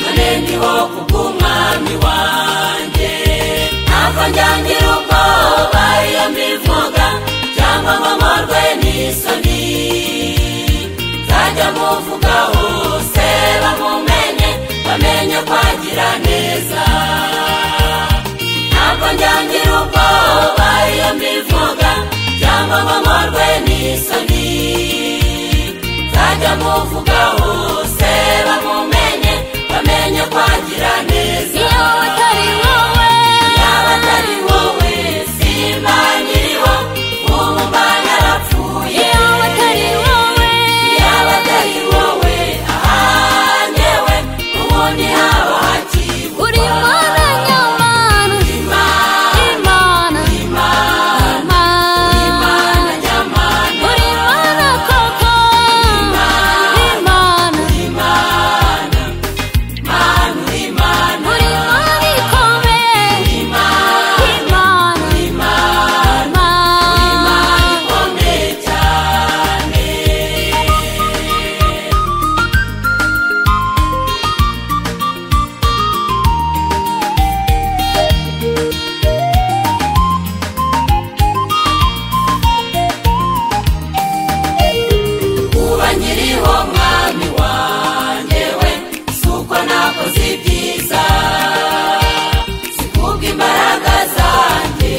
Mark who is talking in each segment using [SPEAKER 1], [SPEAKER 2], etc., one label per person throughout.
[SPEAKER 1] hariho kubw'umwami wanjye ntabwo njyangira ubwoba iyo mbivuga cyangwa ngo mporwe n'isoni nzajya muvuga hose bamumenye bamenye kwagira neza ntabwo njyangira ubwoba iyo mbivuga cyangwa ngo mporwe n'isoni nzajya muvuga hose bamumenye bamenye kwagira neza
[SPEAKER 2] iyo atari wowe
[SPEAKER 1] yaba atari wowe simba nkiriho ubu mba narapfuye
[SPEAKER 2] iyo atari wowe
[SPEAKER 1] yaba atari wowe ahanyewe ubundi haba hakibwa
[SPEAKER 2] uri imana nyamana
[SPEAKER 1] imana
[SPEAKER 2] imana
[SPEAKER 1] imana
[SPEAKER 2] imana
[SPEAKER 1] imana nyamana
[SPEAKER 2] uri imana koko imana
[SPEAKER 1] imana manu imana
[SPEAKER 2] uri imana ikomeye
[SPEAKER 1] imana
[SPEAKER 2] imana
[SPEAKER 1] imana
[SPEAKER 2] imana
[SPEAKER 1] ikomeye cyane kuba nkiriho mwami wanjye we si uko nakoze ibyiza si kubwa imbaraga zanjye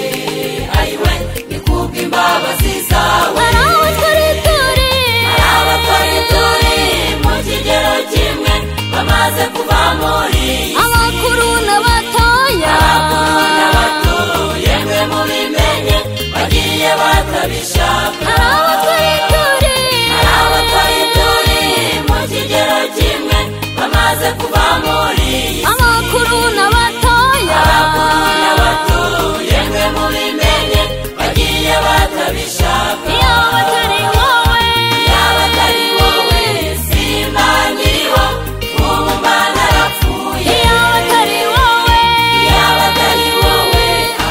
[SPEAKER 1] ayiwe ni kubwa imbabazi zawe
[SPEAKER 2] hari abatari turi
[SPEAKER 1] hari abatari turi mu kigero kimwe bamaze kuva muri iyi si
[SPEAKER 2] abakuru n'abatoya
[SPEAKER 1] abakuru n'abato yemwe mubimenye bagiye batabishaka
[SPEAKER 2] hari abatari turi
[SPEAKER 1] hari abatari turi mu kigero kimwe bamaze kuva muri iyi si
[SPEAKER 2] abakuru n'abatoya
[SPEAKER 1] abakuru n'abato yemwe mubimenye bagiye batabishaka
[SPEAKER 2] iyo batari wowe
[SPEAKER 1] yaba atari wowe simba nkiriho ubu mba narapfuye
[SPEAKER 2] iyo batari wowe
[SPEAKER 1] yaba atari wowe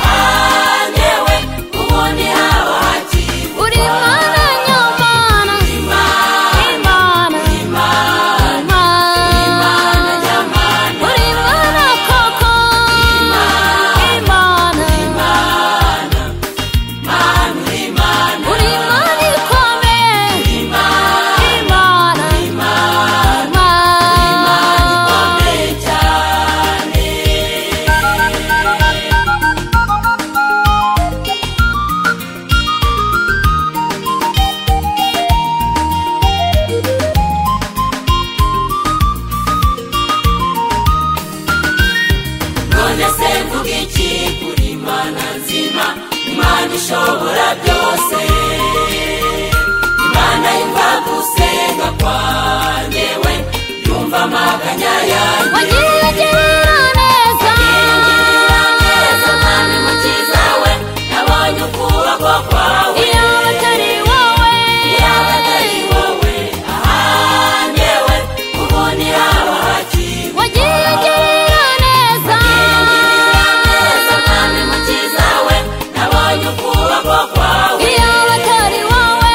[SPEAKER 1] ahanyewe ubundi haba hakibwa
[SPEAKER 2] uri imana nyamana
[SPEAKER 1] imana
[SPEAKER 2] imana
[SPEAKER 1] imana imana
[SPEAKER 2] imana
[SPEAKER 1] nyamana
[SPEAKER 2] uri imana koko imana
[SPEAKER 1] imana manu imana
[SPEAKER 2] uri imana ikomeye
[SPEAKER 1] imana
[SPEAKER 2] imana
[SPEAKER 1] imana
[SPEAKER 2] imana
[SPEAKER 1] ikomeye cyane none se mvuga iki kuri imana nzima imana ishobora byose imana yumva gusenga kwanjye we yumva amaganya yanjye
[SPEAKER 2] wagiriye neza
[SPEAKER 1] ingirira neza mwami mukiza we nabonye ukuboko kwawe
[SPEAKER 2] iyo batari wowe
[SPEAKER 1] yaba atari wowe ahanjye we ubundi haba hakiwe
[SPEAKER 2] wagiriye neza
[SPEAKER 1] ingirira neza mwami mukiza we nabonye ukuboko kwawe
[SPEAKER 2] iyo batari wowe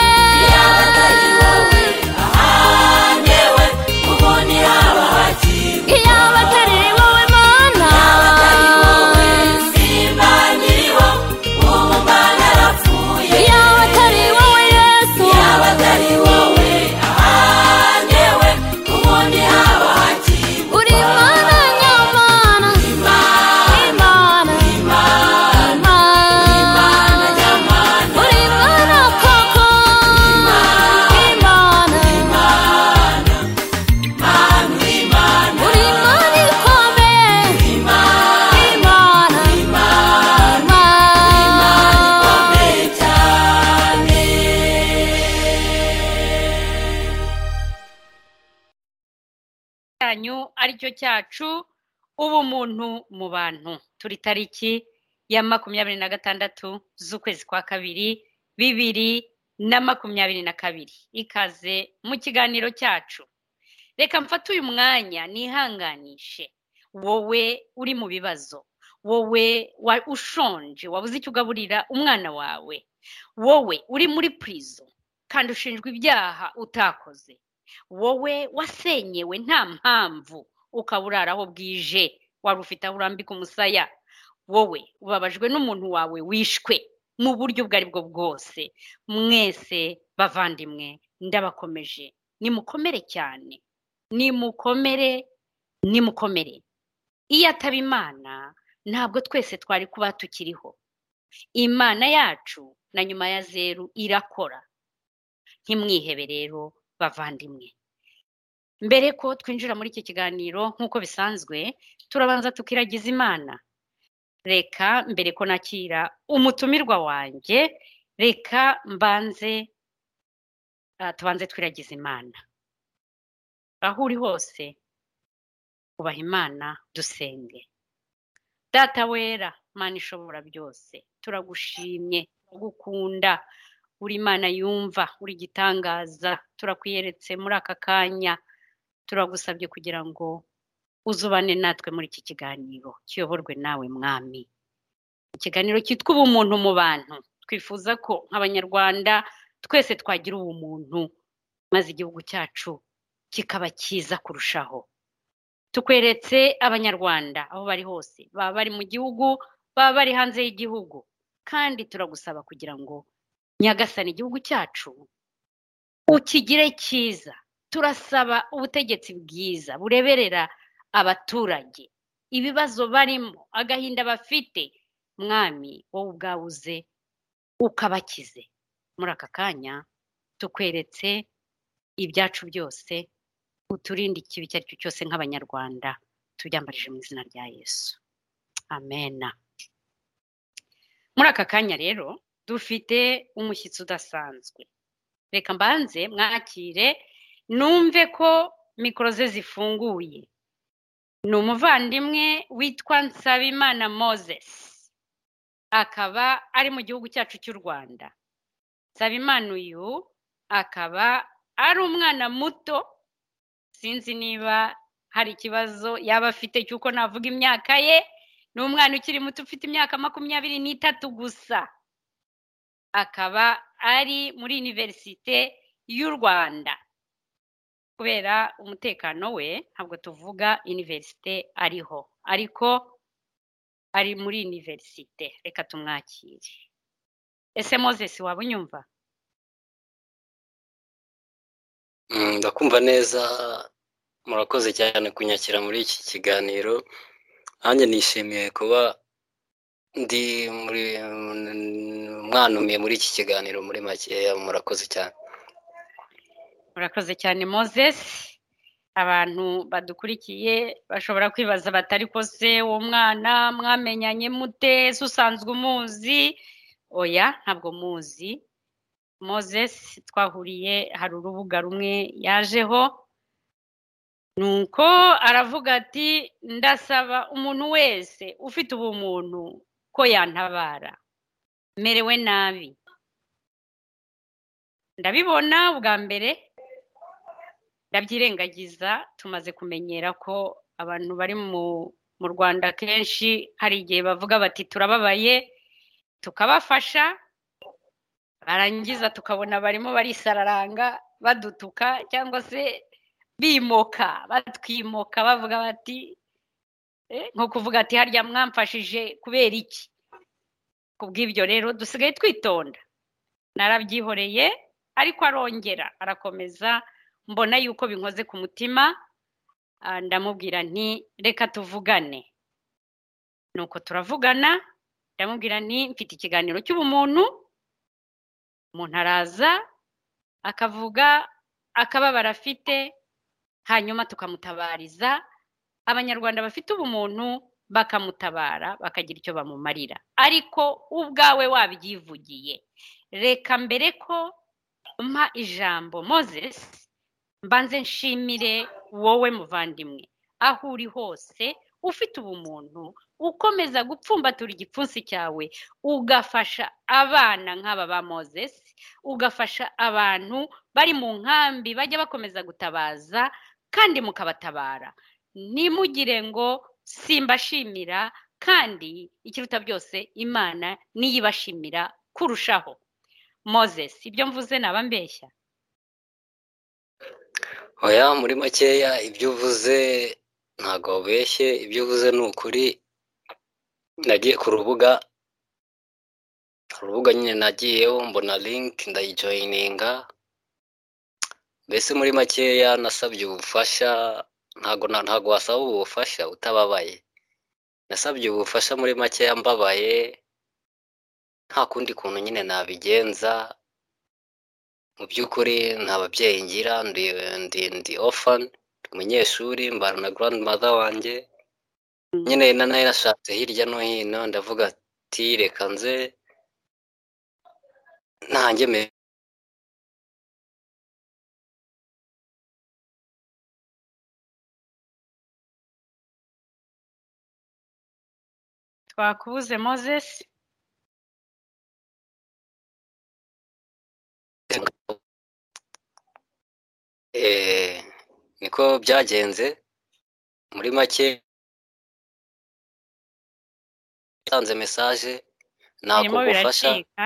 [SPEAKER 1] yaba atari wowe ahanjye we ubundi haba hakiwe
[SPEAKER 2] iyo batari wowe mana
[SPEAKER 1] yaba atari wowe simba nkiriho ubu mba narapfuye
[SPEAKER 2] iyo batari wowe yesu
[SPEAKER 1] yaba atari wowe ahanjye we ubundi haba hakiwe
[SPEAKER 2] uri imana nyamana
[SPEAKER 1] imana
[SPEAKER 2] imana
[SPEAKER 1] imana imana
[SPEAKER 2] imana
[SPEAKER 1] nyamana
[SPEAKER 2] uri imana koko imana
[SPEAKER 1] imana manu imana
[SPEAKER 2] Uri imana ikomeye
[SPEAKER 1] imana
[SPEAKER 2] imana
[SPEAKER 1] imana
[SPEAKER 2] imana
[SPEAKER 1] ikomeye cyane
[SPEAKER 3] cyanyu ari cyo cyacu ubumuntu mu bantu turi tariki ya makumyabiri na gatandatu z'ukwezi kwa kabiri bibiri na makumyabiri na kabiri ikaze mu kiganiro cyacu reka mfate uyu mwanya nihanganishe wowe uri mu bibazo wowe wa- ushonje wabuze icyo ugaburira umwana wawe wowe uri muri prison kandi ushinjwa ibyaha utakoze wowe wasenyewe nta mpamvu ukaba urara aho bwije wari ufite aho urambika umusaya wowe ubabajwe n'umuntu wawe wishwe mu buryo ubwo ari bwo bwose mwese bavandimwe ndabakomeje nimukomere cyane nimukomere nimukomere iyo ataba imana ntabwo twese twari kuba tukiriho imana yacu na nyuma ya zeru irakora ntimwihebe rero bavandimwe mbere ko twinjira muri iki kiganiro nk'uko bisanzwe turabanza tukiragiza imana reka mbere ko nakira umutumirwa wanjye reka mbanze ah, tubanze twiragiza imana aho uri hose ubaha imana dusenge data wera mana ishobora byose turagushimye turagukunda uri imana yumva uri igitangaza turakwiyeretse muri aka kanya turagusabye kugira ngo uzubane natwe muri iki kiganiro kiyoborwe nawe mwami ikiganiro cyitwa ubumuntu mu bantu twifuza ko nk'abanyarwanda twese twagira ubumuntu maze igihugu cyacu kikaba cyiza kurushaho tukweretse abanyarwanda aho bari hose baba bari mu gihugu baba bari hanze y'igihugu kandi turagusaba kugira ngo nyagasani igihugu cyacu ukigire cyiza turasaba ubutegetsi bwiza bureberera abaturage ibibazo barimo agahinda bafite mwami wowe ubwawe uze ukabakize muri aka kanya tukweretse ibyacu byose uturinde ikibi icyo ari cyo cyose nk'abanyarwanda tubyambarije mu izina rya yesu amena muri aka kanya rero dufite umushyitsi udasanzwe reka mbanze mwakire numve ko mikoro ze zifunguye ni umuvandimwe witwa nsabimana moses akaba ari mu gihugu cyacu cy'u rwanda nsabimana uyu akaba ari umwana muto sinzi niba hari ikibazo yaba afite cy'uko navuga imyaka ye ni umwana ukiri muto ufite imyaka makumyabiri n'itatu gusa akaba ari muri iniverisite y'u rwanda kubera umutekano we ntabwo tuvuga iniverisite ariho ariko ari muri iniverisite reka tumwakire ese moses waba unyumva
[SPEAKER 4] Mm, ndakumva neza murakoze cyane kunyakira muri iki kiganiro nanjye nishimiye kuba ndi muri mwanumiye muri iki kiganiro muri makeya murakoze cyane
[SPEAKER 3] murakoze cyane moses abantu badukurikiye bashobora kwibaza bati ariko se uwo mwana mwamenyanye mute se usanzwe umuzi oya ntabwo muzi moses twahuriye hari urubuga rumwe yajeho nuko aravuga ati ndasaba umuntu wese ufite ubumuntu ko yantabara merewe nabi ndabibona bwa mbere ndabyirengagiza tumaze kumenyera ko abantu bari mu mu rwanda kenshi hari igihe bavuga bati turababaye tukabafasha barangiza tukabona barimo barisararanga badutuka cyangwa se bimoka batwimoka bavuga bati "Eh, nko kuvuga ati harya mwamfashije kubera iki ku bw'ibyo rero dusigaye twitonda narabyihoreye ariko arongera arakomeza mbona yuko binkoze ku mutima ah, ndamubwira nti reka tuvugane nuko turavugana ndamubwira nti mfite ikiganiro cy'ubumuntu umuntu araza akavuga akababaro afite hanyuma tukamutabariza abanyarwanda bafite ubumuntu bakamutabara bakagira icyo bamumarira ariko ubwawe wabyivugiye reka mbere ko mpa ijambo moses mbanze nshimire wowe muvandimwe aho uri hose ufite ubumuntu ukomeza gupfumbatura igipfunsi cyawe ugafasha abana nk'aba ba moses ugafasha abantu bari mu nkambi bajya bakomeza gutabaza kandi mukabatabara ntimugire ngo simbashimira kandi ikiruta byose imana niyo ibashimira kurushaho moses ibyo mvuze naba mbeshya
[SPEAKER 4] oya muri makeya ibyo uvuze ntabwo wabeshye ibyo uvuze ni ukuri nagiye ku rubuga urubuga nyine nagiyeho mbona linki ndayijoyininga mbese muri makeya nasabye ubufasha ntabwo na- ntabwo wasaba ubufasha utababaye nasabye ubufasha muri makeya mbabaye nta kundi kuntu nyine nabigenza mu by'ukuri nta babyeyi ngira ndi ndi ndi orphan umunyeshuri mbana na grandmother wanjye nyine na nayo nashatse hirya no hino ndavuga ati reka nze ntange me
[SPEAKER 3] twakubuze moses
[SPEAKER 4] Eh, niko byagenze muri make yatanze message
[SPEAKER 3] birimo
[SPEAKER 4] nakugufasha
[SPEAKER 3] biracika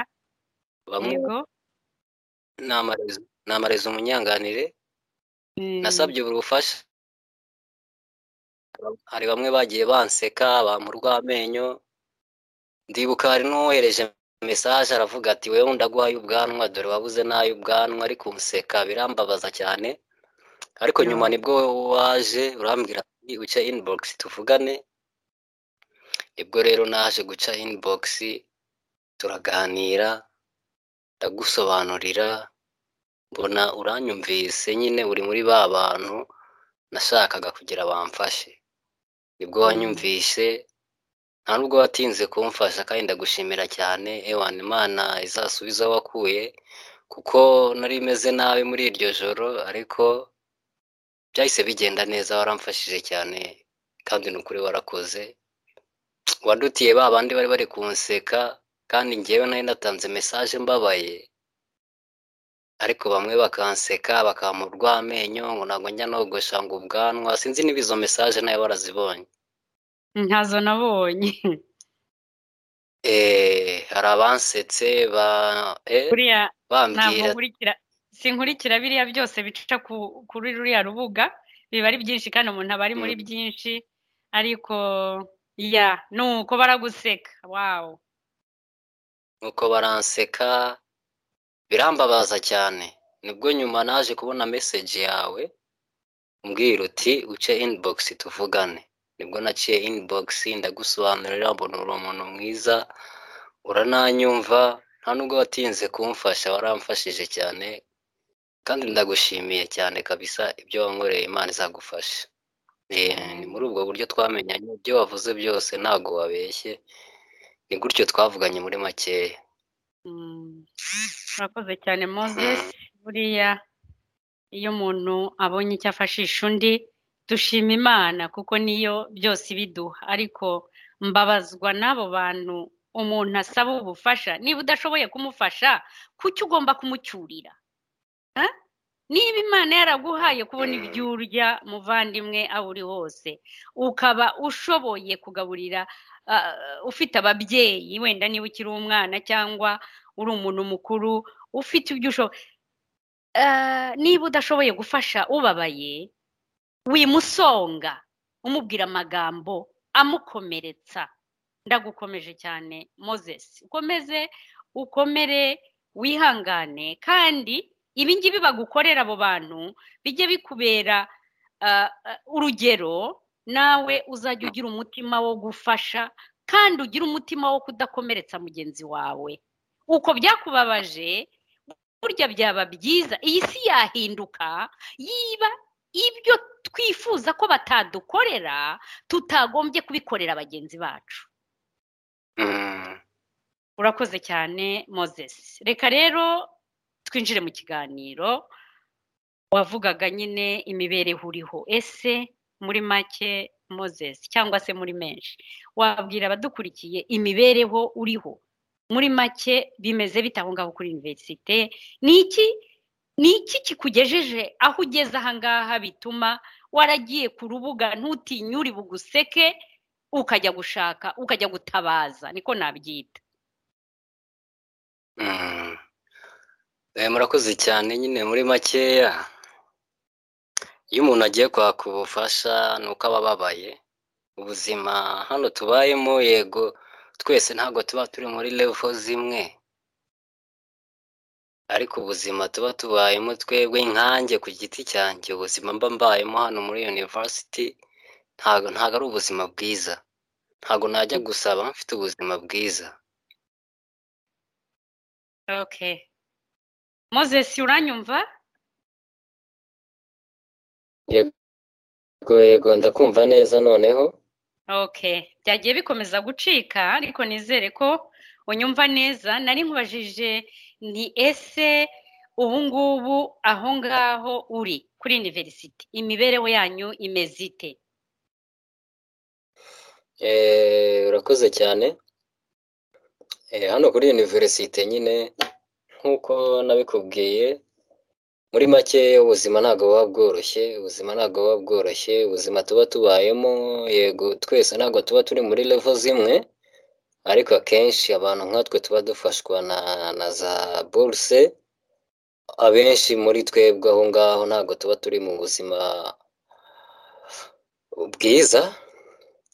[SPEAKER 4] bamwe
[SPEAKER 3] yego
[SPEAKER 4] n'amarezo n'amarezo umunyanganire
[SPEAKER 3] Mm,
[SPEAKER 4] nasabye ubufasha hari bamwe bagiye banseka bampurwa amenyo ndibuka hari n'uwohereje mesaje aravuga ati wewe ndaguhaye ubwanwa dore wabuze n'ay'ubwanwa ariko umuseka birambabaza cyane ariko nyuma nibwo waje urambwira ati uce inibogisi tuvugane nibwo rero naje guca inibogisi turaganira ndagusobanurira mbona uranyumvise nyine uri muri ba bantu nashakaga kugira bamfashe nibwo wanyumvise nta nubwo watinze kumfasha kandi ndagushimira cyane ewana imana izasubiza aho wakuye kuko nari meze nabi muri iryo joro ariko byahise bigenda neza waramfashije cyane kandi ni ukuri warakoze wadutiye ba bandi bari bari kunseka kandi ngewe nari natanze mesaje mbabaye ariko bamwe bakanseka bakamurwa amenyo ngo ntabwo njya nogosha ngo ubwanwa sinzi niba izo mesaje nayo barazibonye
[SPEAKER 3] ntazo nabonye
[SPEAKER 4] Eh, hari abansetse ba eh,
[SPEAKER 3] buriya ntabwo
[SPEAKER 4] bambwira
[SPEAKER 3] nkurikira sinkurikira biriya byose bica ku- kuri ruriya rubuga biba ari byinshi kandi umuntu aba ari muri byinshi ariko ya ni uko baraguseka wawu
[SPEAKER 4] nuko baranseka birambabaza cyane nibwo nyuma naje kubona message yawe umbwira uti uce inbox tuvugane nibwo naciye inbox ndagusobanurira mbona uri umuntu mwiza urananyumva nta nubwo watinze kumfasha waramfashije cyane kandi ndagushimiye cyane kabisa ibyo wankoreye imana izagufasha Eh, ni muri ubwo buryo twamenyanye ibyo wavuze byose ntabwo wabeshye ni gutyo twavuganye muri makeya
[SPEAKER 3] Mm. urakoze cyane moses buriya iyo umuntu abonye icyo afashisha undi dushima imana kuko niyo byose ibiduha ariko mbabazwa n'abo bantu umuntu asaba ubufasha niba udashoboye kumufasha kuki ugomba kumucyurira Ha? niba imana yaraguhaye kubona
[SPEAKER 4] Mm.
[SPEAKER 3] ibyo urya muvandimwe aho uri hose ukaba ushoboye kugaburira ah, ufite ababyeyi wenda niba ukiri umwana cyangwa uri umuntu mukuru ufite ibyo ushoboye niba udashoboye gufasha ubabaye wimusonga umubwira amagambo amukomeretsa ndagukomeje cyane moses ukomeze ukomere wihangane kandi ibi ngibi bagukorera abo bantu bijye bikubera ah, ah, urugero nawe uzajya ugira umutima wo gufasha kandi ugire umutima wo kudakomeretsa mugenzi wawe uko byakubabaje burya byaba byiza iyi si yahinduka yiba ibyo twifuza ko batadukorera tutagombye kubikorera bagenzi bacu
[SPEAKER 4] Mm.
[SPEAKER 3] urakoze cyane moses reka rero twinjire mu kiganiro wavugaga nyine imibereho uriho ese muri make moses cyangwa se muri menshi wabwira abadukurikiye imibereho uriho muri make bimeze bite aho ngaho kuri univerisite ni iki ni iki kikugejeje aho ugeze aha ngaha bituma waragiye ku rubuga ntutinyure buguseke ukajya gushaka ukajya gutabaza niko nabyita
[SPEAKER 4] Mm. Eh, murakoze cyane nyine muri makeya iyo umuntu agiye kwaka ubufasha ni uko aba ababaye ubuzima hano tubayemo yego twese ntabwo tuba turi muri levo zimwe ariko ubuzima tuba tubayemo twebwe nkanjye ku giti cyanjye ubuzima mba mbayemo hano muri yunivasiti ntabwo ntabwo ari ubuzima bwiza ntabwo najya gusaba mfite ubuzima bwiza
[SPEAKER 3] oke mozesi uranyumva
[SPEAKER 4] yego yego ndakumva neza noneho
[SPEAKER 3] oke byagiye bikomeza gucika ariko nizere ko unyumva neza nari nkubajije ni ese ubu ngubu aho ngaho uri kuri univerisite imibereho yanyu imeze ite
[SPEAKER 4] Eh, urakoze cyane Eh, hano kuri univerisite nyine nk'uko nabikubwiye muri make ubuzima ntabwo buba bworoshye ubuzima ntabwo buba bworoshye ubuzima tuba tubayemo yego twese ntabwo tuba turi muri levo zimwe ariko akenshi abantu nkatwe tuba dufashwa na na za buruse abenshi muri twebwe aho ngaho ntabwo tuba turi mu buzima bwiza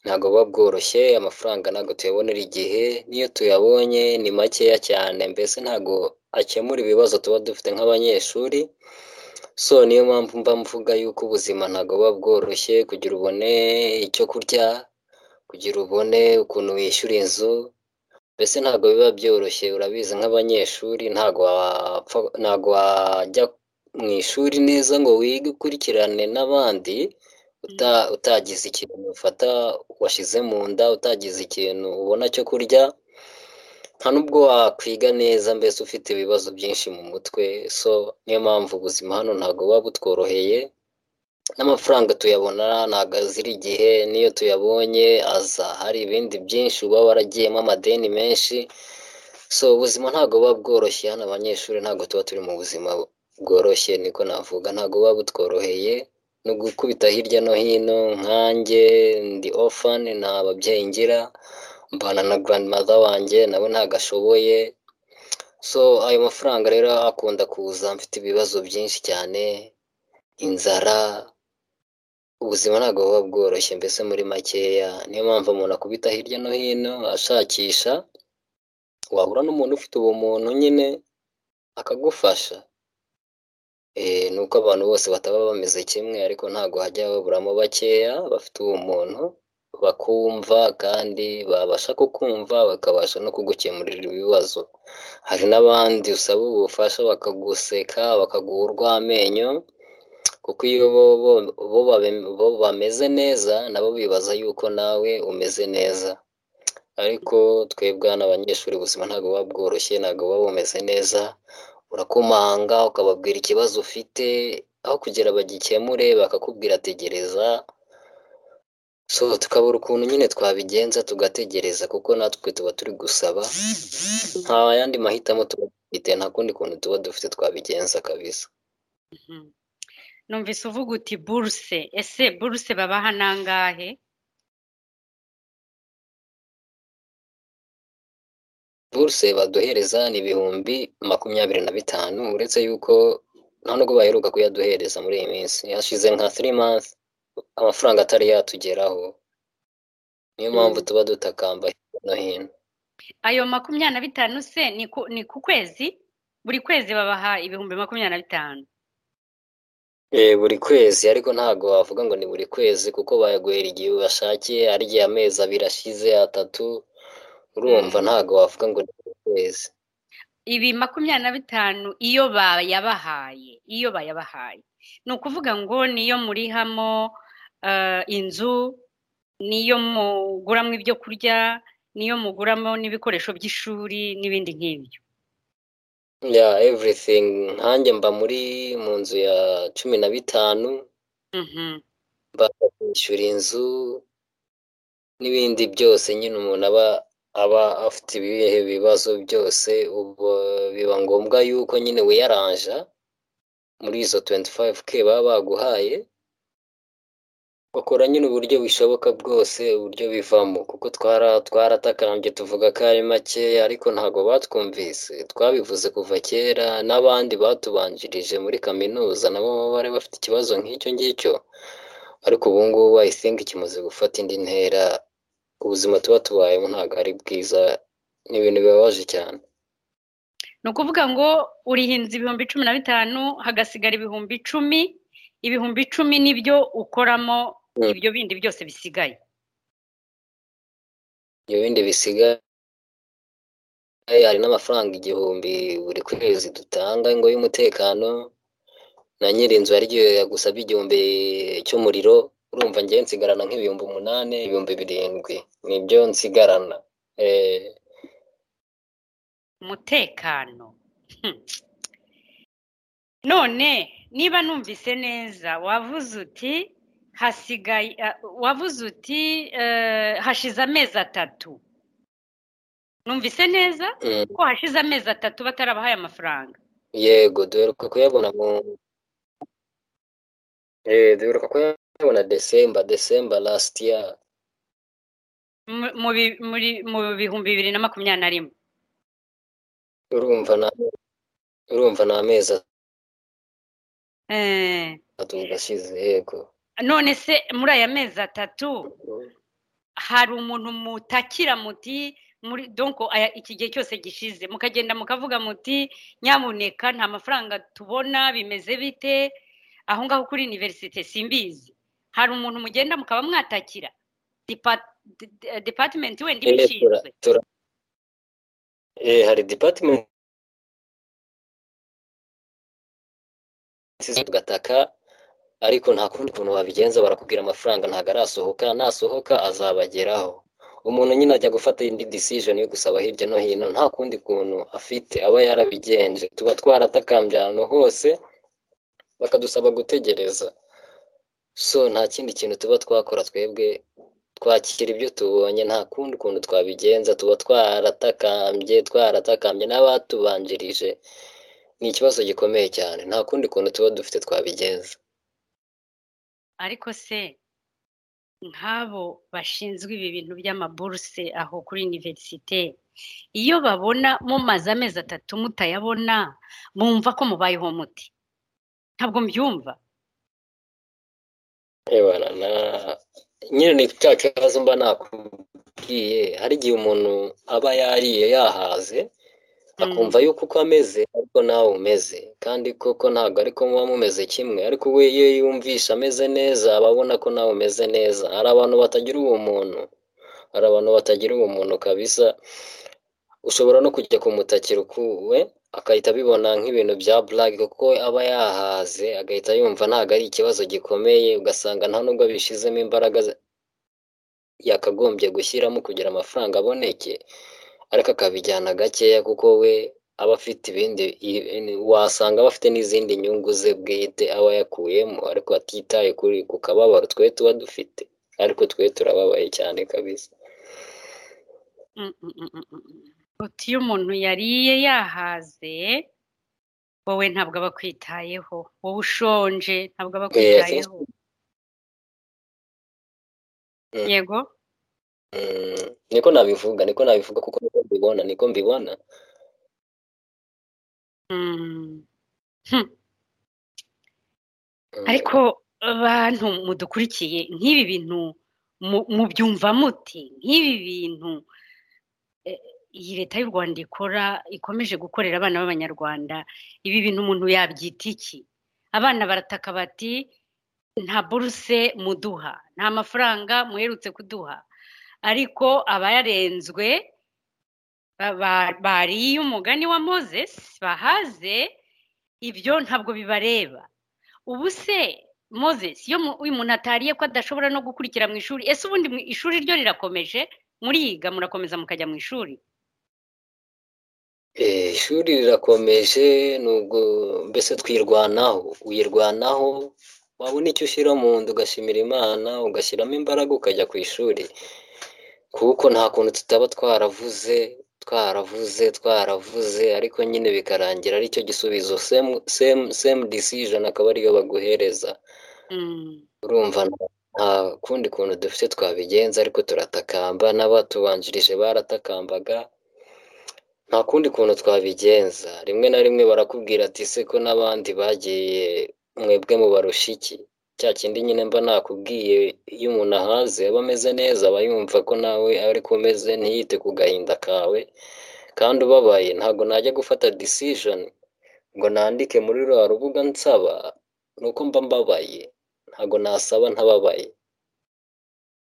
[SPEAKER 4] ntabwo buba bworoshye amafaranga ntabwo tuyabonera igihe n'iyo tuyabonye ni makeya cyane mbese ntabwo akemura ibibazo tuba dufite nk'abanyeshuri so niyo mpamvu mba mvuga yuko ubuzima ntabwo buba bworoshye kugira ubone icyo kurya kugira ubone ukuntu wishyura inzu mbese ntabwo biba byoroshye urabizi nk'abanyeshuri ntabwo wapfa ntabwo wajya mu ishuri neza ngo wige ukurikirane n'abandi uta- utagize ikintu ufata washyize mu nda utagize ikintu ubona cyo kurya nta n'ubwo wakwiga neza mbese ufite ibibazo byinshi mu mutwe so niyo mpamvu ubuzima hano ntabwo buba butworoheye n'amafaranga tuyabona ntabwo azira igihe n'iyo tuyabonye aza hari ibindi byinshi uba waragiyemo amadeni menshi so ubuzima ntabwo buba bworoshye hano abanyeshuri ntabwo tuba turi mu buzima bworoshye niko navuga ntabwo buba butworoheye no gukubita hirya no hino nkanjye ndi ofani nta babyeyi ngira mbana na grandmother wanjye nawe ntabwo ashoboye so ayo mafaranga rero akunda kuza mfite ibibazo byinshi cyane inzara ubuzima ntabwo buba bworoshye mbese muri makeya niyo mpamvu umuntu akubita hirya no hino ashakisha wahura n'umuntu ufite ubumuntu nyine akagufasha Eh, ni uko abantu bose bataba bameze kimwe ariko ntabwo hajya haburamo bakeya bafite ubumuntu bakumva kandi babasha kukumva bakabasha no kugukemurira ibibazo hari n'abandi usaba ubufasha bakaguseka bakaguha urw'amenyo kuko iyo bo, bo, bo, babe- bo bameze neza nabo bibaza yuko nawe umeze neza ariko twebwe hano abanyeshuri ubuzima ntabwo buba bworoshye ntabwo buba bumeze neza urakomanga ukababwira ikibazo ufite aho kugira bagikemure bakakubwira tegereza so tukabura ukuntu nyine twabigenza tugategereza kuko natwe tuba turi gusaba nta yandi mahitamo tuba dufite nta kundi kuntu tuba dufite twabigenza kabisa
[SPEAKER 3] Mhm. numvise uvuga uti buruse ese buruse babaha nangahe
[SPEAKER 4] buruse baduhereza ni ibihumbi makumyabiri na bitanu uretse yuko nta nubwo baheruka kuyaduhereza muri iyi minsi hashize nka three months amafaranga atari yatugeraho niyo mpamvu tuba dutakamba hirya no hino
[SPEAKER 3] ayo makumyabiri na bitanu se ni ku, ni ku kwezi buri kwezi babaha ibihumbi makumyabiri na bitanu
[SPEAKER 4] Eh, buri kwezi ariko ntabwo wavuga ngo ni buri kwezi kuko bayaguhera igihe bashakiye ari igihe amezi abiri ashize atatu urumva ntabwo wavuga ngo ni buri kwezi
[SPEAKER 3] ibi makumyabiri na bitanu iyo bayabahaye iyo bayabahaye ni ukuvuga ngo niyo murihamo eh, inzu niyo muguramo ibyo kurya niyo muguramo n'ibikoresho by'ishuri n'ibindi nk'ibyo
[SPEAKER 4] ya everything nkanjye mba muri mu nzu ya cumi na bitanu
[SPEAKER 3] Mhm.
[SPEAKER 4] mbasha kwishyura inzu n'ibindi byose nyine umuntu aba aba afite ibihe bibazo byose ubu biba ngombwa yuko nyine wiyaranja muri izo 25k baba baguhaye bakora nyine uburyo bishoboka bwose uburyo bivamo kuko twara twaratakambye tuvuga ko ari makeya ariko ntabwo batwumvise twabivuze kuva kera n'abandi batubanjirije muri kaminuza nabo baba bari bafite ikibazo nk'icyo ngicyo ariko ubu ngubu i think kimaze gufata indi ntera ubuzima tuba tubayemo ntabwo ari bwiza ni ibintu bibabaje cyane
[SPEAKER 3] ni ukuvuga ngo urihinze ibihumbi cumi na bitanu hagasigara ibihumbi icumi ibihumbi icumi nibyo ukoramo
[SPEAKER 4] Mm.
[SPEAKER 3] ibyo bindi byose bisigaye
[SPEAKER 4] ibyo bindi bisigaye hari n'amafaranga igihumbi buri kwezi dutanga ngo y'umutekano na nyiri inzu yaryo gusabye igihumbi cy'umuriro urumva ngewe nsigarana nk'ibihumbi umunani ibihumbi birindwi nibyo nsigarana Eh,
[SPEAKER 3] umutekano Hmm. none niba numvise neza wavuze uti hasigaye ah, wavuze uti eh, hashize amezi atatu numvise neza
[SPEAKER 4] mm,
[SPEAKER 3] ko hashize amezi atatu batarabahaye amafaranga
[SPEAKER 4] yego duheruka kuyabona mu Eh, duheruka kuyabona desemba desemba last year
[SPEAKER 3] mu- mu bi- muri- mu bihumbi bibiri na makumyabiri na rimwe
[SPEAKER 4] urumva na urumva ni amezi
[SPEAKER 3] Eh,
[SPEAKER 4] atatu gashize yego
[SPEAKER 3] none se muri aya mezi atatu hari umuntu mutakira muti muri donko aya iki gihe cyose gishize mukagenda mukavuga muti nyamuneka nta mafaranga tubona bimeze bite aho ngaho kuri iniverisite simbizi hari umuntu mugenda mukaba mwatakira Depa- de- de- department wenda
[SPEAKER 4] Eh,
[SPEAKER 3] ibishinzwe
[SPEAKER 4] tura- tura- Eh, hari department tugataka ariko nta kundi kuntu wabigenza barakubwira amafaranga ntabwo arasohoka nasohoka azabageraho umuntu nyine ajya gufata indi decision yo gusaba hirya no hino nta kundi kuntu afite aba yarabigenje tuba twaratakambye ahantu hose bakadusaba gutegereza so nta kindi kintu tuba twakora twebwe twakira ibyo tubonye nta kundi kuntu twabigenza tuba twaratakambye twaratakambye n'abatubanjirije ni ikibazo gikomeye cyane nta kundi kuntu tuba dufite twabigenza
[SPEAKER 3] ariko se nk'abo bashinzwe ibi bintu by'amaburuse aho kuri iniverisite iyo babona mumaze amezi atatu mutayabona mwumva ko mubayeho muti ntabwo mbyumva
[SPEAKER 4] Ebana, na- nyine ni cya kibazo mba nakubwiye hari igihe umuntu aba yariye yahaze
[SPEAKER 3] Mm.
[SPEAKER 4] akumva yuko uko ameze ariko nawe umeze kandi koko ntabwo ariko muba mumeze kimwe ariko we iyo yumvisha ameze neza aba abona ko nawe umeze neza hari abantu batagira ubumuntu hari abantu batagira ubumuntu kabisa ushobora no kujya kumutakira ukuwe akahita abibona nk'ibintu bya blague kuko aba yahaze agahita yumva ntabwo ari ikibazo gikomeye ugasanga nta nubwo abishizemo imbaraga ze- yakagombye gushyiramo kugira amafaranga aboneke ariko akabijyana gakeya kuko we aba afite ibindi i- wasanga aba afite n'izindi nyungu ze bwite aba yakuyemo ariko atitaye kuri ku kababaro twe tuba dufite ariko twe turababaye cyane kabisa
[SPEAKER 3] Mm, mm, mm, mm, mm. uti iyo umuntu yariye yahaze wowe ntabwo aba akwitayeho wowe ushonje ntabwo aba akwitayeho
[SPEAKER 4] Mm.
[SPEAKER 3] yego
[SPEAKER 4] Mm, niko nabivuga niko nabivuga kuko niko mbibona niko mbibona
[SPEAKER 3] Mm. Hmm.
[SPEAKER 4] Mm,
[SPEAKER 3] ariko abantu mudukurikiye nk'ibi bintu mu- mubyumva muti nk'ibi bintu eh, iyi leta y'u rwanda ikora ikomeje gukorera abana b'abanyarwanda ibi bintu umuntu yabyita iki abana barataka bati nta buruse muduha nta mafaranga muherutse kuduha ariko abayarenzwe ba- ba- bariye umugani wa moses bahaze ibyo ntabwo bibareba ubu se moses iyo mu- uyu muntu atariye ko adashobora no gukurikira mu ishuri ese ubundi mu ishuri ryo rirakomeje muriga murakomeza mukajya mu ishuri
[SPEAKER 4] eh, ishuri rirakomeje nubwo mbese twirwanaho uyirwanaho wabona icyo ushyira mu nda ugashimira imana ugashyiramo imbaraga ukajya ku ishuri kuko nta kuntu tutaba twaravuze twaravuze twaravuze ariko nyine bikarangira ari cyo gisubizo same, same, same decision akaba ariyo baguhereza
[SPEAKER 3] Mm.
[SPEAKER 4] urumva na- nta kundi kuntu dufite twabigenza ariko turatakamba n'abatubanjirije baratakambaga nta kundi kuntu twabigenza rimwe na rimwe barakubwira ati se ko n'abandi bagiye mwebwe mu barushiki cya kindi nyine mba nakubwiye iyo umuntu ahaze aba ameze neza aba yumva ko nawe ariko umeze ntiyite ku gahinda kawe kandi ubabaye ntabwo najya gufata disijoni ngo nandike muri ruriya rubuga nsaba ni uko mba mbabaye ntabwo nasaba ntababaye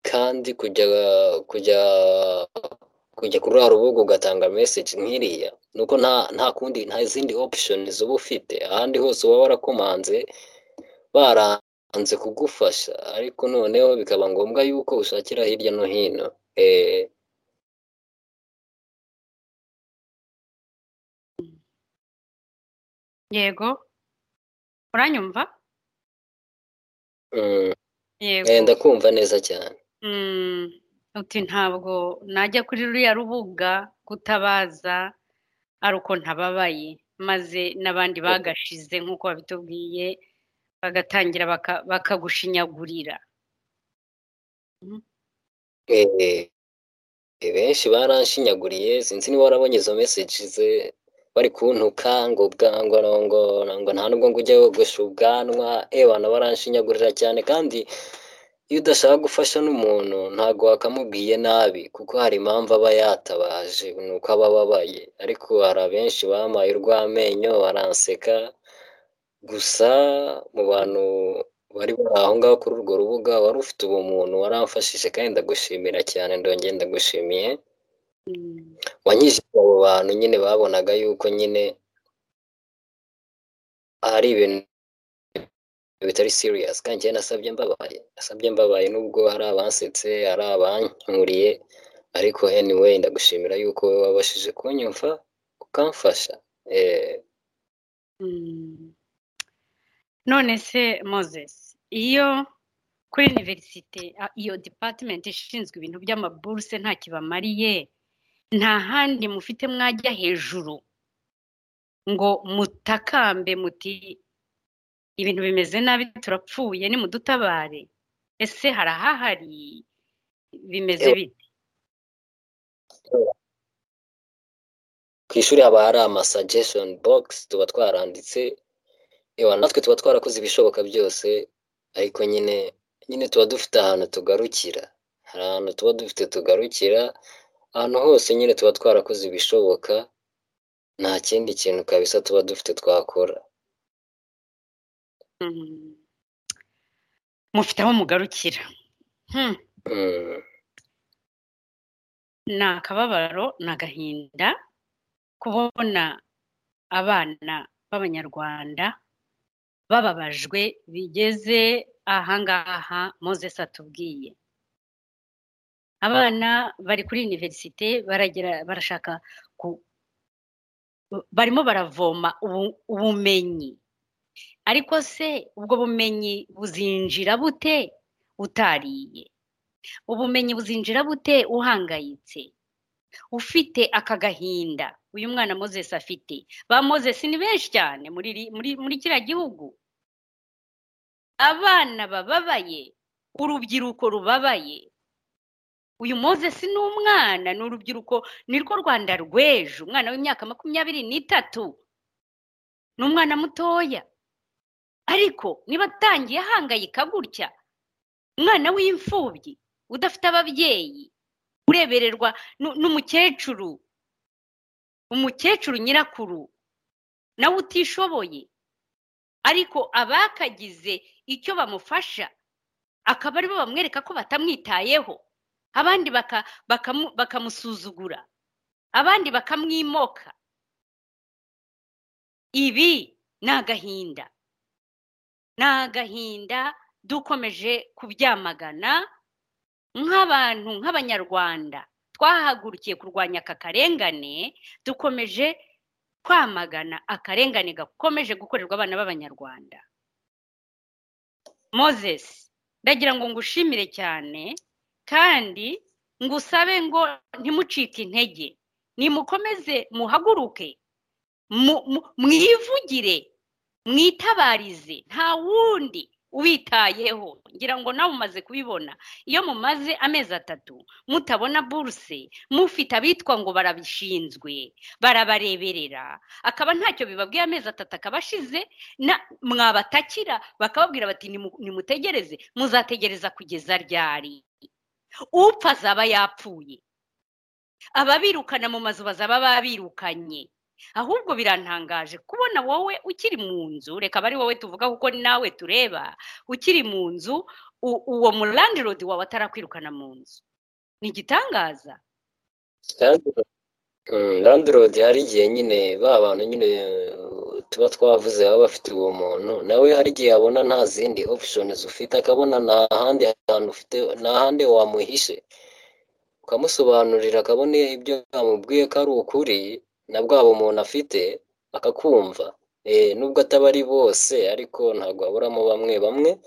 [SPEAKER 4] kandi kujya kujya kujya kuri ruriya rubuga ugatanga meseji nk'iriya ni uko nta nta kundi nta zindi opushoni uba ufite ahandi hose uba warakomanze baranze kugufasha ariko noneho bikaba ngombwa yuko ushakira hirya no hino eh,
[SPEAKER 3] yego uranyumva
[SPEAKER 4] mm,
[SPEAKER 3] yego
[SPEAKER 4] eh, ndakumva neza cyane
[SPEAKER 3] Mm, uti ntabwo najya kuri ruriya rubuga gutabaza ari uko ntababaye maze n'abandi bagashize nk'uko babitubwiye bagatangira baka- bakagushinyagurira
[SPEAKER 4] Eh, eh, benshi baranshinyaguriye sinzi niba warabonye izo meseji ze bari kuntuka ngo bwango ngo ngo nta nubwo ngo ujye wogosha ubwanwa ebana baranshinyagurira cyane kandi iyo udashaka gufasha n'umuntu ntabwo wakamubwiye nabi kuko hari impamvu aba yatabaje ni uko aba ababaye ariko hari abenshi bampaye urw'amenyo baranseka gusa mu bantu bari bari aho ngaho kuri urwo rubuga wari ufite ubumuntu waramfashije kandi ndagushimira cyane ndongera ndagushimiye
[SPEAKER 3] Mm.
[SPEAKER 4] wanyujije abo bantu nyine babonaga yuko nyine hari ibintu bitari serious kandi njyewe nasabye mbabaye nasabye mbabaye nubwo hari abansetse hari abankuriye ariko anyway ndagushimira yuko wowe wabashije kunyumva ukamfasha eh,
[SPEAKER 3] Mm. none se moses iyo kuri iniverisite a- iyo depatimenti ishinzwe ibintu by'amaburuse nta kibamariye nta handi mufite mwajya hejuru ngo mutakambe muti ibintu bimeze nabi turapfuye nimudutabare ese harahahari bimeze
[SPEAKER 4] Ewa.
[SPEAKER 3] bite
[SPEAKER 4] ku ishuri haba hari ama suggestion box tuba twaranditse ewa natwe tuba twarakoze ibishoboka byose ariko nyine nyine tuba dufite ahantu tugarukira hari ahantu tuba dufite tugarukira ahantu hose nyine tuba twarakoze ibishoboka nta kindi kintu kabisa tuba dufite twakora
[SPEAKER 3] Mm. mufite aho mugarukira Hmm.
[SPEAKER 4] Mm,
[SPEAKER 3] ni akababaro ni agahinda kubona abana b'abanyarwanda bababajwe bigeze ahangaha moses atubwiye abana bari kuri iniverisite baragera barashaka ku- barimo baravoma ubu- ubumenyi ariko se ubwo bumenyi buzinjira bute utariye ubumenyi buzinjira bute uhangayitse ufite aka gahinda uyu mwana moses afite ba moses ni benshi cyane muri iri- muri muri kiriya gihugu abana bababaye urubyiruko rubabaye uyu moses ni umwana ni urubyiruko ni rwo rwanda rw'ejo umwana w'imyaka makumyabiri n'itatu ni umwana mutoya ariko niba atangiye ahangayika gutya umwana w'imfubyi udafite ababyeyi urebererwa nu- n'umukecuru umukecuru nyirakuru nawe utishoboye ariko abakagize icyo bamufasha akaba aribo bamwereka ko batamwitayeho abandi baka- bakamu- bakamusuzugura abandi bakamwimoka ibi ni agahinda ni agahinda dukomeje kubyamagana nk'abantu nk'abanyarwanda twahagurukiye kurwanya aka karengane dukomeje kwamagana akarengane gakomeje gukorerwa abana b'abanyarwanda moses ndagira ngo ngushimire cyane kandi ngusabe ngo ntimucike intege nimukomeze muhaguruke mu- mu- mwivugire mwitabarize nta wundi ubitayeho ngira ngo nawe umaze kubibona iyo mumaze amezi atatu mutabona buruse mufite abitwa ngo barabishinzwe barabareberera akaba ntacyo bibabwiye amezi atatu akaba ashize mwabatakira bakababwira bati nimutegereze muzategereza kugeza ryari upfa azaba yapfuye ababirukana mu mazu bazaba babirukanye ahubwo birantangaje kubona wowe ukiri mu nzu reka aba ari wowe tuvuga kuko ni nawe tureba ukiri mu nzu uwo murandirodi wawe atarakwirukana mu nzu ni igitangaza
[SPEAKER 4] landirodi hari igihe nyine ba bantu nyine tuba twavuze baba bafite uwo muntu nawe hari igihe abona nta zindi option ufite akabona nta handi hantu ufite nta handi wamuhishe ukamusobanurira akabona ibyo yamubwiye ko ari ukuri na bwa bumuntu afite akakumva nubwo ataba ari bose ariko ntabwo haburamo bamwe bamwe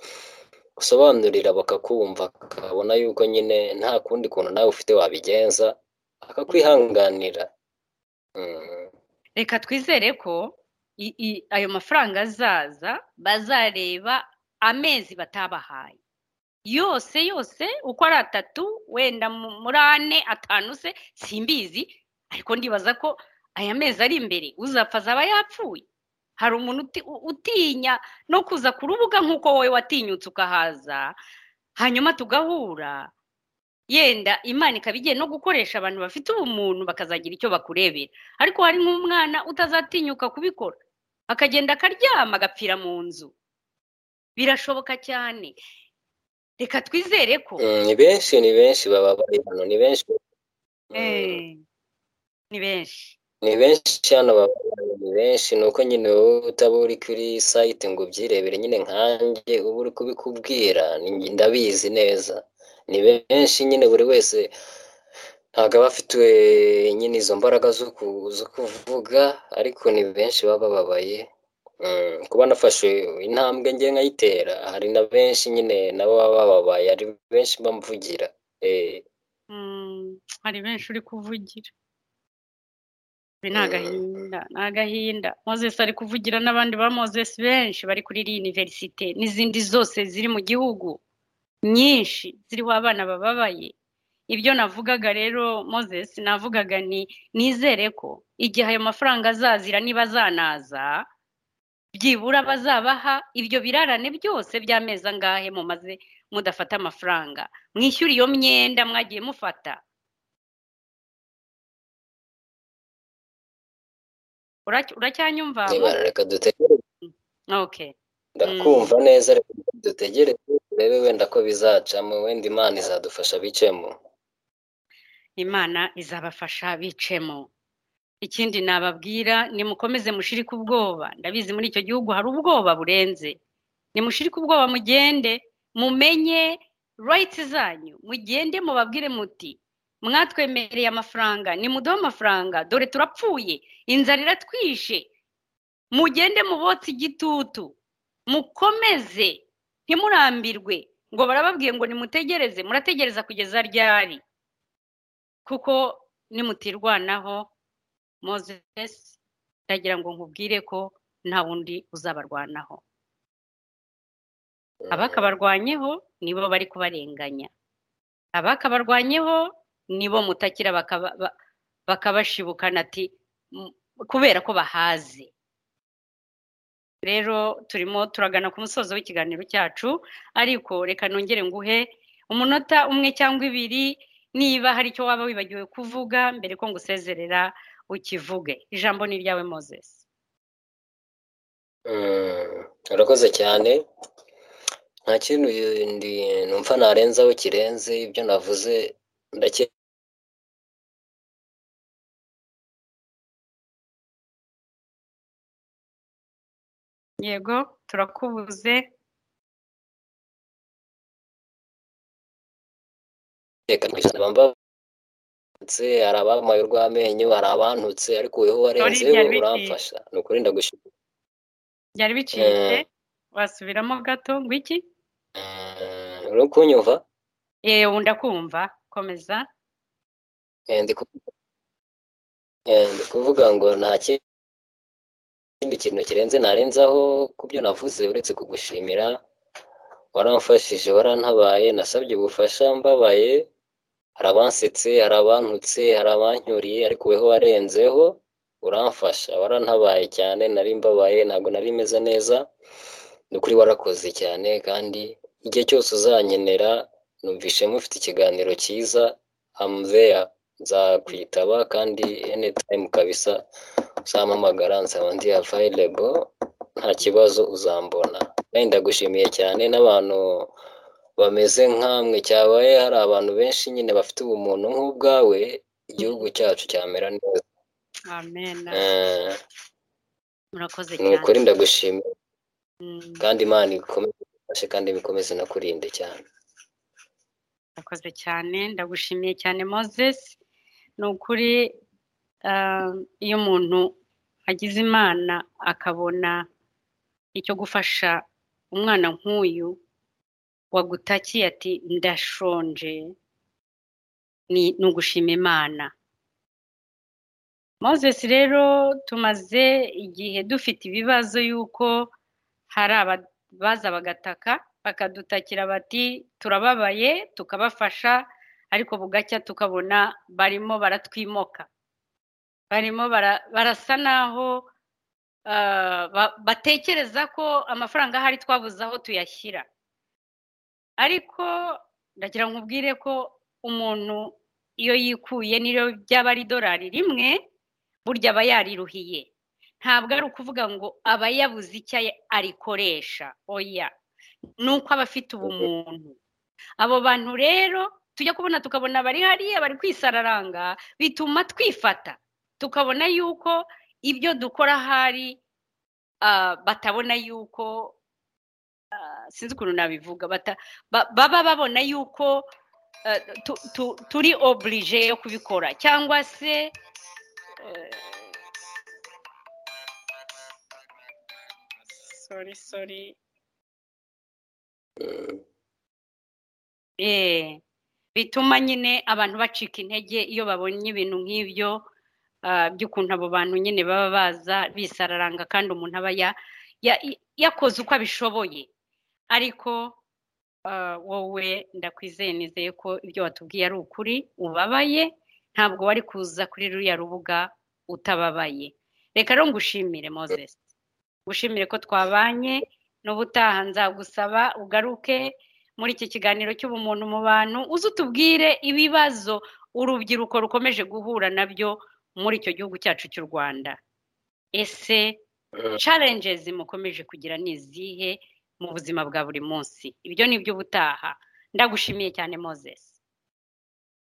[SPEAKER 4] usobanurira bakakumva akabona yuko nyine nta kundi kuntu nawe ufite wabigenza akakwihanganira
[SPEAKER 3] reka twizere ko ayo mafaranga azaza bazareba amezi batabahaye yose yose uko ari atatu wenda muri ane atanu se simbizi ariko ndibaza ko aya mezi ari imbere uzapfa azaba yapfuye hari umuntu utinya no kuza ku rubuga nk'uko wowe watinyutse ukahaza hanyuma tugahura yenda imana ikaba igiye no gukoresha abantu bafite ubumuntu bakazagira icyo bakurebera ariko hari nk'umwana utazatinyuka kubikora akagenda akaryama agapfira mu nzu birashoboka cyane reka twizere ko
[SPEAKER 4] ni benshi ni benshi baba bari hano ni benshi
[SPEAKER 3] ni benshi
[SPEAKER 4] ni benshi hano baba ni benshi ni uko nyine wowe utaba uri kuri sayite ngo ubyirebere nyine nkanjye uba uri kubikubwira ndabizi neza ni benshi nyine buri wese ntabwo aba afite nyine izo mbaraga zo kuvuga ariko ni benshi baba bababaye kuba nafashe intambwe nge nkayitera hari na benshi nyine nabo baba bababaye hari benshi bamvugira
[SPEAKER 3] hari benshi uri kuvugira ni agahinda ni agahinda mozesi ari kuvugira n'abandi ba mozesi benshi bari kuri iriya univerisite n'izindi zose ziri mu gihugu nyinshi ziriho abana bababaye ibyo navugaga rero mozesi navugaga ni nizere ko igihe ayo mafaranga azazira niba azanaza byibura bazabaha ibyo birarane byose by'amezi angahe mumaze mudafata amafaranga mwishyura iyo myenda mwagiye mufata uracyanyumva
[SPEAKER 4] reka dutegereze ndakumva neza reka dutegereze turebe wenda ko bizacamo wenda imana izadufasha bicemo
[SPEAKER 3] imana izabafasha bicemo ikindi nababwira nimukomeze mushirike ubwoba ndabizi muri icyo gihugu hari ubwoba burenze nimushirike ubwoba mugende mumenye rayiti zanyu mugende mubabwire muti mwatwemereye amafaranga nimuduhe amafaranga dore turapfuye inzara iratwishe mugende mubotse igitutu mukomeze ntimurambirwe ngo barababwiye ngo nimutegereze murategereza kugeza ryari kuko nimutirwanaho moses ndagira ngo nkubwire ko nta wundi uzabarwanaho abakabarwanyeho nibo bari kubarenganya abakabarwanyeho nibo mutakira bakabashibukana ati kubera ko bahaze rero turimo turagana ku musozo w'ikiganiro cyacu ariko reka nongere nguhe umunota umwe cyangwa ibiri niba hari icyo waba wibagiwe kuvuga mbere ko ngusezerera ukivuge ijambo ni iryawe mozesi
[SPEAKER 4] urakoze cyane nta kintu numva narenzaho kirenze ibyo navuze ndake
[SPEAKER 3] yego turakubuze
[SPEAKER 4] reka mbambutse hari abamaye urw'amenyo hari abantutse ariko wowe warenzeho uramfasha ni ukuri ndagushima
[SPEAKER 3] byari bicitse wasubiramo gato ngo iki
[SPEAKER 4] uri kunyumva
[SPEAKER 3] yewe ndakumva komeza
[SPEAKER 4] ndi kuvuga ngo nta kindi kintu kirenze narenzaho ku byo navuze uretse kugushimira waramfashije warantabaye nasabye ubufasha mbabaye hari abansetse hari abantutse hari abanyuriye ariko weho warenzeho uramfasha warantabaye cyane nari mbabaye ntabwo nari meze neza ni ukuri warakoze cyane kandi igihe cyose uzankenera numvishemo ufite ikiganiro cyiza amuzeya nzakwitaba kandi anytime kabisa uzampamagara nzaba ndi available nta kibazo uzambona kandi ndagushimiye cyane n'abantu bameze nkamwe cyabaye hari abantu benshi nyine bafite ubumuntu nk'ubwawe igihugu cyacu cyamera neza
[SPEAKER 3] amen
[SPEAKER 4] Eh,
[SPEAKER 3] murakoze
[SPEAKER 4] ni ukuri
[SPEAKER 3] cyane
[SPEAKER 4] ndagushimiye
[SPEAKER 3] Mm,
[SPEAKER 4] kandi imana ikomeze igufashe kandi bikomeze no kurinde cyane
[SPEAKER 3] murakoze cyane ndagushimiye cyane moses ni ukuri ah, iyo umuntu agize imana akabona icyo gufasha umwana nk'uyu wagutakiye ati ndashonje ni ni ugushima imana moses rero tumaze igihe dufite ibibazo y'uko hari abaza bagataka bakadutakira bati turababaye tukabafasha ariko bugacya tukabona barimo baratwimoka barimo bara- barasa naho ah, ba- batekereza ko amafaranga ahari twabuze aho tuyashyira ariko ndagira ngo nkubwire ko umuntu iyo yikuye n'iyo byaba ari idolari rimwe burya aba yariruhiye ntabwo ari ukuvuga ngo aba yabuze icyo aya- arikoresha oya ni uko aba afite ubumuntu abo bantu rero tujya kubona tukabona bari hariya bari kwisararanga bituma twifata tukabona yuko ibyo dukora ahari ah, batabona yuko ah, sinzi ukuntu nabivuga bata- ba- baba babona yuko eh, tu- tu- turi oburije yo kubikora cyangwa se eh, sorry sorry
[SPEAKER 4] Mm.
[SPEAKER 3] Eh, bituma nyine abantu bacika intege iyo babonye ibintu nk'ibyo ah, by'ukuntu abo bantu nyine baba baza bisararanga kandi umuntu aba ya- ya- yakoze uko abishoboye ariko ah, wowe ndakwizeye nizeye ko ibyo watubwiye ari ukuri ubabaye ntabwo wari kuza kuri ruriya rubuga utababaye reka rero ngushimire moses ngushimire ko twabanye n'ubutaha nzagusaba ugaruke muri iki kiganiro cy'ubumuntu mu bantu uze utubwire ibibazo urubyiruko rukomeje guhura nabyo muri icyo gihugu cyacu cy'u rwanda ese
[SPEAKER 4] Mm.
[SPEAKER 3] challenges mukomeje kugira ni izihe mu buzima bwa buri munsi ibyo ni iby'ubutaha ndagushimiye cyane moses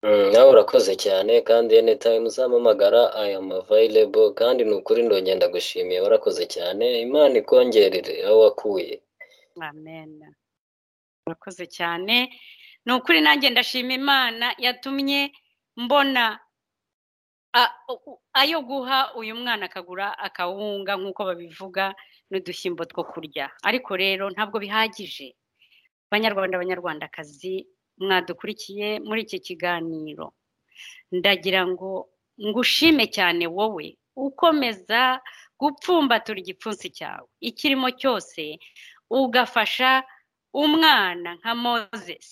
[SPEAKER 4] Mm, nawe urakoze cyane kandi anytime uzampamagara I am available kandi ni ukuri ndongera ndagushimiye warakoze cyane imana ikongerere aho wakuye
[SPEAKER 3] amen murakoze cyane ni ukuri nanjye ndashima imana yatumye mbona a- u- ayo guha uyu mwana akagura akawunga nk'uko babivuga n'udushyimbo two kurya ariko rero ntabwo bihagije banyarwanda banyarwandakazi mwadukurikiye muri iki kiganiro ndagira ngo ngushime cyane wowe ukomeza gupfumbatura igipfunsi cyawe ikirimo cyose ugafasha umwana nka moses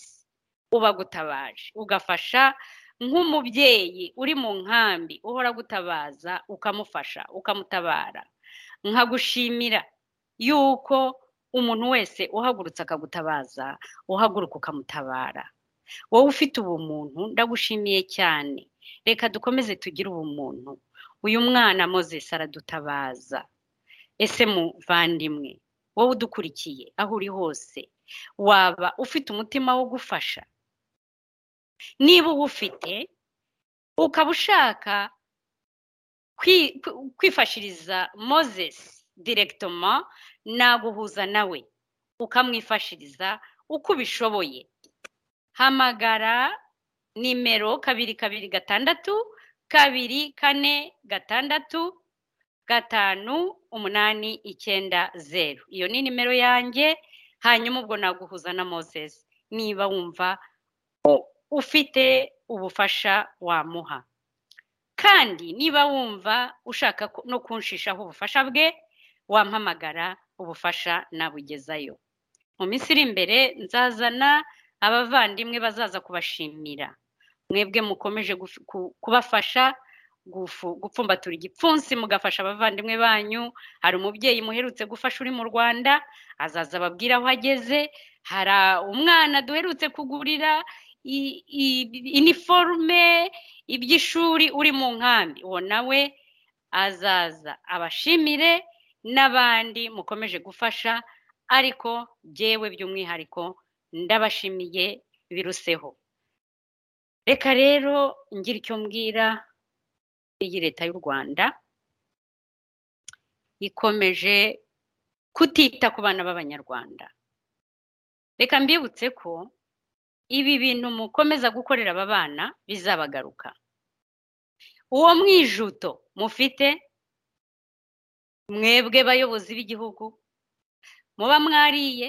[SPEAKER 3] ubagutabaje ugafasha nk'umubyeyi uri mu nkambi uhora gutabaza ukamufasha ukamutabara nkagushimira yuko umuntu wese uhagurutse akagutabaza uhaguruka ukamutabara wowe ufite ubumuntu ndagushimiye cyane reka dukomeze tugire ubumuntu uyu mwana moses aradutabaza ese muvandimwe wowe udukurikiye aho uri hose waba ufite umutima wo gufasha niba uwufite ukaba ushaka kwi- kwi- kwifashiriza moses direkitoma naguhuza nawe ukamwifashiriza uko ubishoboye hamagara nimero kabiri kabiri gatandatu kabiri kane gatandatu gatanu umunani icyenda zeru iyo ni nimero yanjye hanyuma ubwo naguhuza na moses niba wumva ufite ubufasha wamuha kandi niba wumva ushaka ku- no kunshishaho ubufasha bwe wampamagara ubufasha nabugezayo mu minsi iri imbere nzazana abavandimwe bazaza kubashimira mwebwe mukomeje guf- ku- kubafasha gufu- gupfumbatura igipfunsi mugafasha abavandimwe banyu hari umubyeyi muherutse gufasha uri mu rwanda azaza ababwira aho ageze hari a- umwana duherutse kugurira i- i- iniforume iby'ishuri uri mu nkambi uwo nawe azaza abashimire n'abandi mukomeje gufasha ariko jyewe by'umwihariko ndabashimiye biruseho reka rero ngira icyo mbwira iyi leta y'u rwanda ikomeje kutita ku bana b'abanyarwanda reka mbibutse ko ibi bintu mukomeza gukorera aba bana bizabagaruka uwo mwijuto mufite mwebwe bayobozi b'igihugu muba mwariye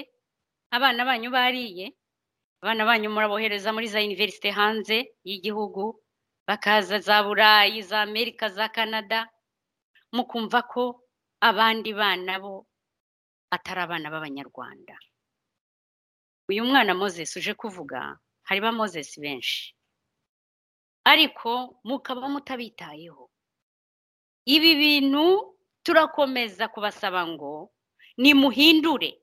[SPEAKER 3] abana banyu bariye abana banyu murabohereza muri za univerisite hanze y'igihugu bakaza za burayi za amerika za canada mukumva ko abandi bana bo atari abana b'abanyarwanda uyu mwana moses uje kuvuga hari ba moses benshi ariko mukaba mutabitayeho ibi bintu turakomeza kubasaba ngo nimuhindure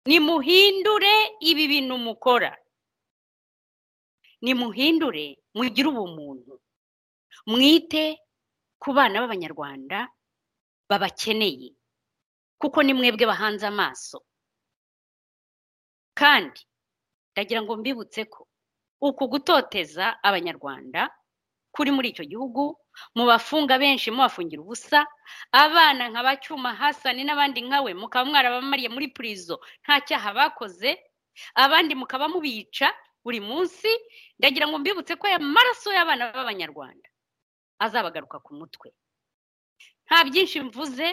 [SPEAKER 3] nimuhindure ibi bintu mukora nimuhindure mugire ubumuntu mwite ku bana b'abanyarwanda babakeneye kuko ni mwebwe bahanze amaso kandi ndagira ngo mbibutse ko uku gutoteza abanyarwanda kuri muri icyo gihugu mubafunga benshi mubafungira ubusa abana nka bacyuma hasani n'abandi nkawe mukaba mwarabamariye muri purizo nta cyaha bakoze abandi mukaba mubica buri munsi ndagira ngo mbibutse ko aya maraso y'abana b'abanyarwanda azabagaruka ku mutwe nta byinshi mvuze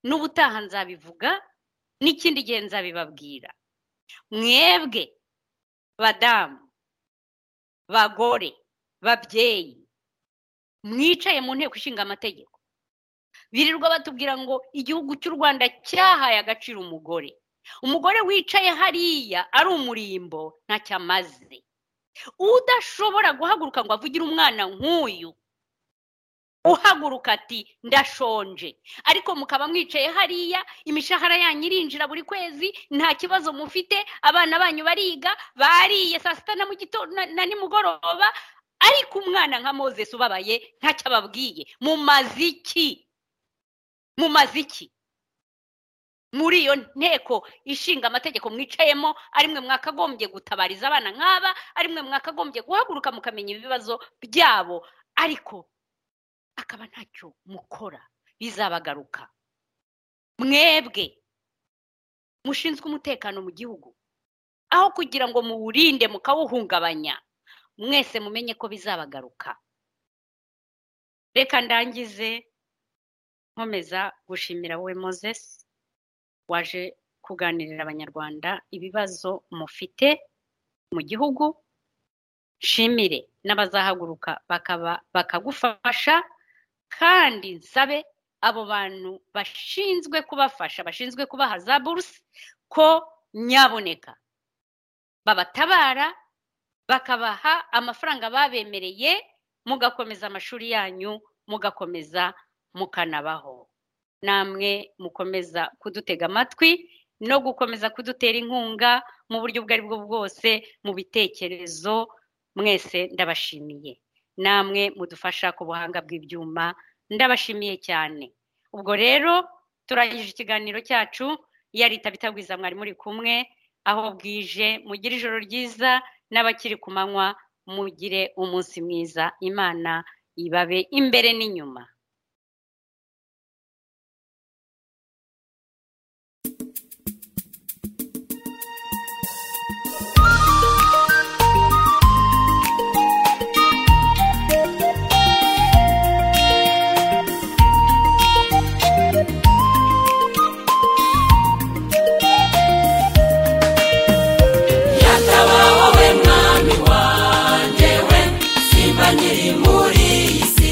[SPEAKER 3] n'ubutaha nzabivuga n'ikindi gihe nzabibabwira mwebwe badamu bagore babyeyi mwicaye mu nteko ishinga amategeko birirwa batubwira ngo igihugu cy'u rwanda cyahaye agaciro umugore umugore wicaye hariya ari umurimbo ntacyo amaze udashobora guhaguruka ngo avugire umwana nk'uyu uhaguruka ati ndashonje ariko mukaba mwicaye hariya imishahara yanyu irinjira buri kwezi nta kibazo mufite abana banyu bariga bariye saa sita na mu gitondo na- na nimugoroba ariko umwana nka moses ubabaye ntacyo ababwiye mumaze iki mumaze iki muri iyo nteko ishinga amategeko mwicayemo ari mwe mwakagombye gutabariza abana nk'aba ari mwe mwakagombye guhaguruka mukamenya ibibazo byabo ariko akaba ntacyo mukora bizabagaruka mwebwe mushinzwe umutekano mu gihugu aho kugira ngo muwurinde mukawuhungabanya mwese mumenye ko bizabagaruka reka ndangize nkomeza gushimira wowe moses waje kuganirira abanyarwanda ibibazo mufite mu gihugu shimire n'abazahaguruka bakaba bakagufasha kandi nsabe abo bantu bashinzwe kubafasha bashinzwe kubaha za buruse ko nyaboneka babatabara bakabaha amafaranga babemereye mugakomeza amashuri yanyu mugakomeza mukanabaho namwe mukomeza kudutega amatwi no gukomeza kudutera inkunga mu buryo ubwo ari bwo bwose mu bitekerezo mwese ndabashimiye namwe mudufasha ku buhanga bw'ibyuma ndabashimiye cyane ubwo rero turangije ikiganiro cyacu yari itabitagwiza mwari muri kumwe aho bwije mugire ijoro ryiza n'abakiri ku manywa mugire umunsi mwiza imana ibabe imbere n'inyuma
[SPEAKER 1] yatabaho we mwami wanjye we simba nkiri muri iyi si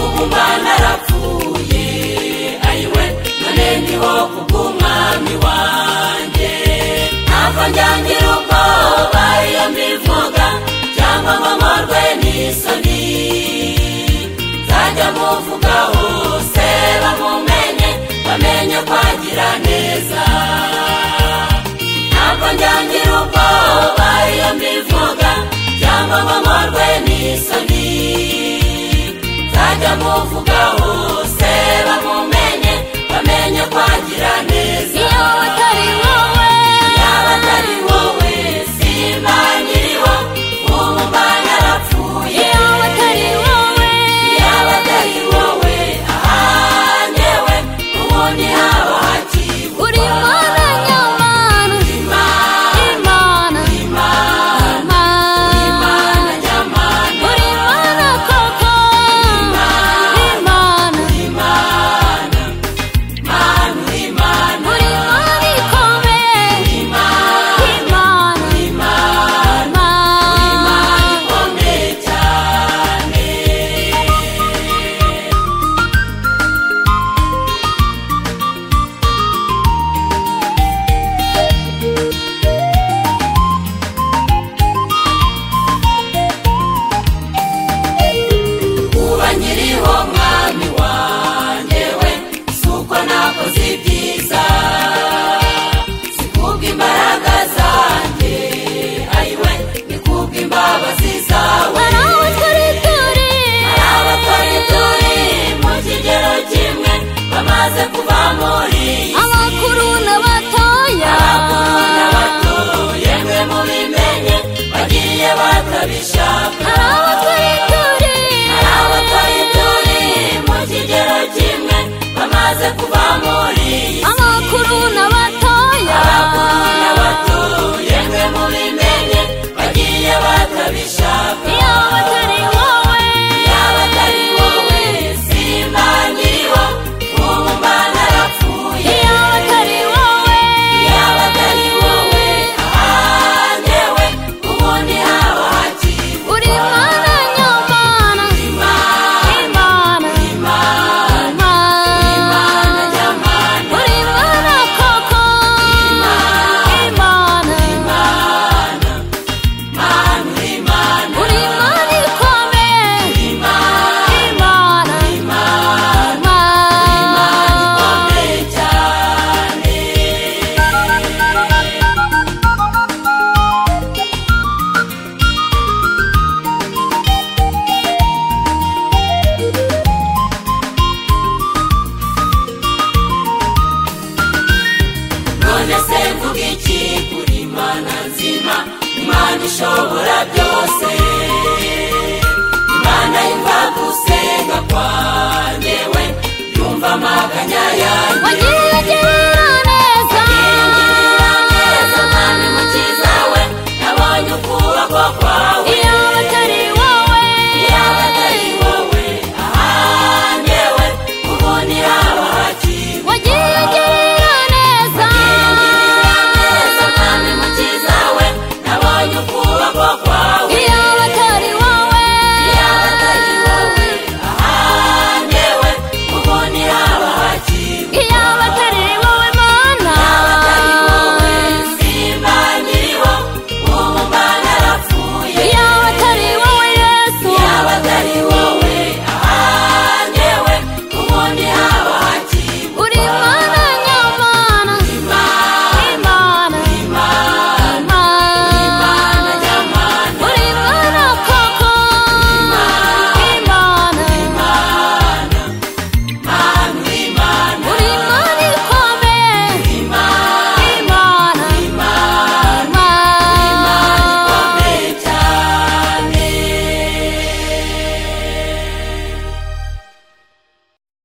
[SPEAKER 1] ubu mwana arapfuye ayiwe none ndiho kubw'umwami umwami wanjye ntabwo njyangira ubwoba iyo mbivuga cyangwa ngo mporwe n'isoni nzajya muvuga hose bamumenye bamenye kwagira neza ntabwo njyangira ubwoba iyo mbivuga cyangwa ngo mporwe n'isoni nzajya muvuga hose bamumenye bamenye kwagira neza
[SPEAKER 2] iyo utari wowe
[SPEAKER 1] yaba atari wowe simba nkiriho ubu mba narapfuye
[SPEAKER 2] iyo utari wowe
[SPEAKER 1] yaba atari wowe ahanyewe ubundi haba hakibwa
[SPEAKER 2] uri imana nyamana
[SPEAKER 1] imana
[SPEAKER 2] imana
[SPEAKER 1] imana
[SPEAKER 2] imana
[SPEAKER 1] imana nyamana
[SPEAKER 2] uri imana koko imana
[SPEAKER 1] imana manu imana
[SPEAKER 2] uri imana ikomeye
[SPEAKER 1] imana
[SPEAKER 2] imana
[SPEAKER 1] imana
[SPEAKER 2] imana
[SPEAKER 1] ikomeye cyane kuba nkiriho mwami wanjye we si uko nakoze ibyiza si kubwa imbaraga zanjye ayiwe ni kubwa imbabazi zawe
[SPEAKER 2] hari aho turi turi
[SPEAKER 1] abakora turi mu kigero kimwe bamaze kuva muri iyi si
[SPEAKER 2] abakuru n'abatoya
[SPEAKER 1] abakuru n'abato yemwe mubimenye bagiye batabishaka
[SPEAKER 2] hari aho